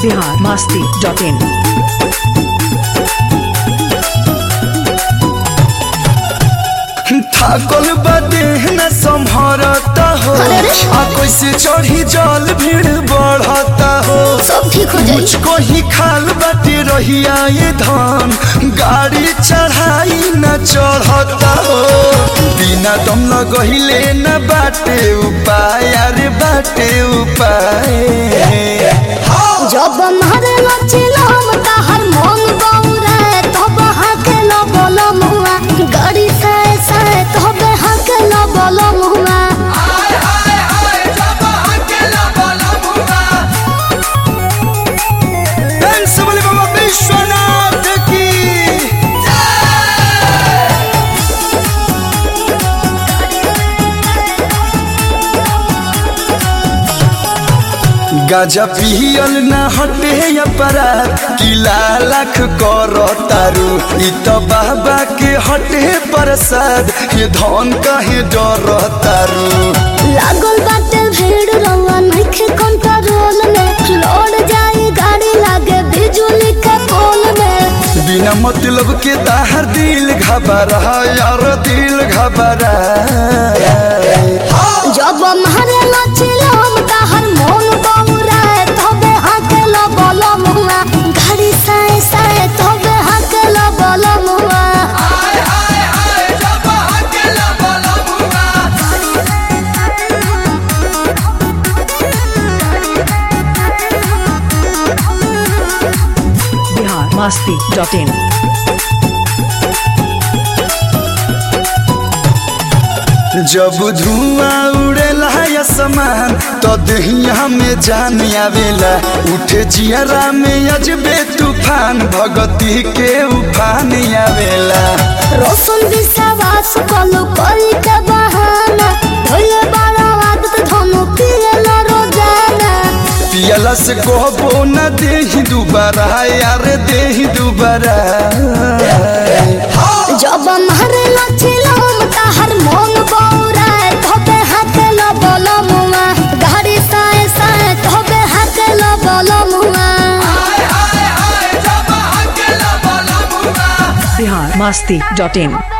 Bihar Masti dot in थाकल बदे न संभरता हो अरे रे। आ कैसे चढ़ी जल भीड़ बढ़ता हो सब ठीक हो जाई मुझको ही खाल बाटे रहिया ये धान गाड़ी चढ़ाई न चढ़ता हो बिना दम लगहिले न बाटे उपाय अरे बाटे उपाय जब मारे लचिलम ताहर मन बौरे तब हाके न बोल मुआ गाड़ी से से तब हाके न बोल मुआ डांस वाले बाबा विश्वनाथ की गाजा पियल न हटे अपराध किला लाख कर तारू इ त बाबा के हटे प्रसाद ये धन कहे डर तारू लागल बाटे भीड़ रवा नइखे कंट्रोल में लौट जाई गाड़ी लागे बिजुली के पोल में बिना मतलब के ताहर दिल घबरा यार दिल घबरा जब मारे लचिलम ताहर मन बौरे तब हाके न बोल मुआ गाड़ी से से तब हाके न बोल मुआ बिहार मास्ती डॉट इन जब धुआं उड़ेला आसमान तो दहिया में जान आवेला उठे जियरा में अजबे तूफान भगती के उफान आवेला रोशन विश्वास कलु कली के बहाना धोले बारा आदत धनु पियला रोजाना पियला से कहबो न देही दुबारा यार देही दुबारा जब मारे लचिलम ताहर मन बौरा धोबे हाथे न बोल मुआ गाड़ी साए साए धोबे हाथे न बोल मुआ बिहार मास्ती डॉट इन